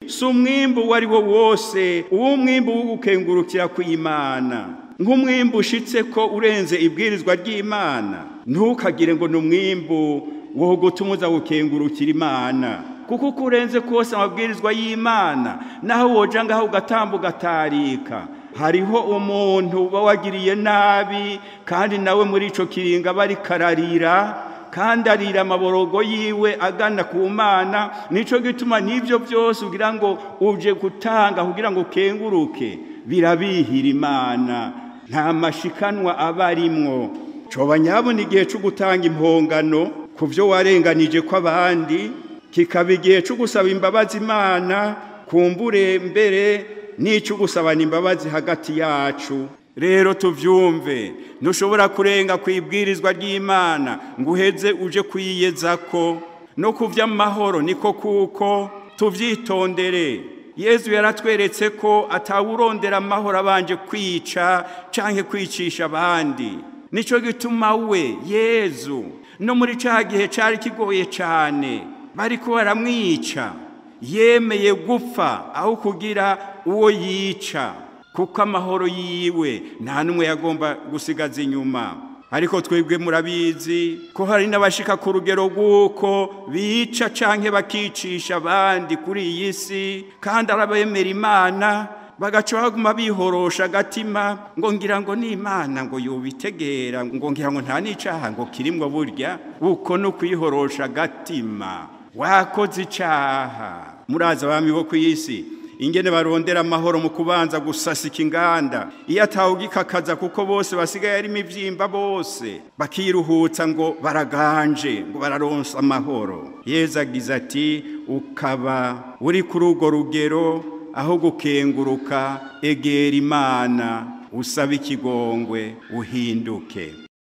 si umwimbu uwo ari wo wose uw'umwimbu wo gukengurukira kw'imana nk'umwimbu ushitse ko urenze ibwirizwa ry'imana ntukagire ngo ni umwimbu wo gutuma uza gukengurukira imana kuko uko urenze kose amabwirizwa y'imana naho woja ngaho ugatamba ugatarika hariho umuntu uba wagiriye nabi kandi nawe muri ico kiringa aba ariko ararira kandi arira amaborogo yiwe agana ku mana nico gituma n'ivyo byose ugira ngo uje gutanga kugira ngo ukenguruke birabihira imana nta mashikanwa aba arimwo coba nyabona igihe co gutanga impongano ku vyo warenganije kw'abandi kikaba igihe co gusaba imbabazi imana kumbure mbere n'ico gusabana imbabazi hagati yacu rero tuvyumve ntushobora kurenga ku ibwirizwa ry'imana ngo uheze uje kwiyezako no ku vy'amahoro niko kuko tuvyitondere yezu yaratweretse ko atawurondera amahoro abanje kwica canke kwicisha abandi nico gituma we yezu no muri ca gihe cari kigoye cane bariko baramwica yemeye gupfa aho kugira uwo yica kuko amahoro yiwe nta n'umwe yagomba gusigaza inyuma ariko twebwe murabizi ko hari n'abashika ku rugero rw'uko bica canke bakicisha abandi kuri iyi si kandi arabemera imana bagaca baguma bihorosha agatima ngo ngira ngo ni imana ngo yubitegera ngo ngira ngo nta n'icaha ngo kirimwo burya uko no kwihorosha agatima wakoze icaha muraza abami bo ku isi ingene barondera amahoro mu kubanza gusasika inganda iyo atawugikakaza kuko bose basigaye ari imivyimba bose bakiruhutsa ngo baraganje ngo bararonsa amahoro yezu agize ati ukaba uri kuri urwo rugero aho gukenguruka egera imana usaba ikigongwe uhinduke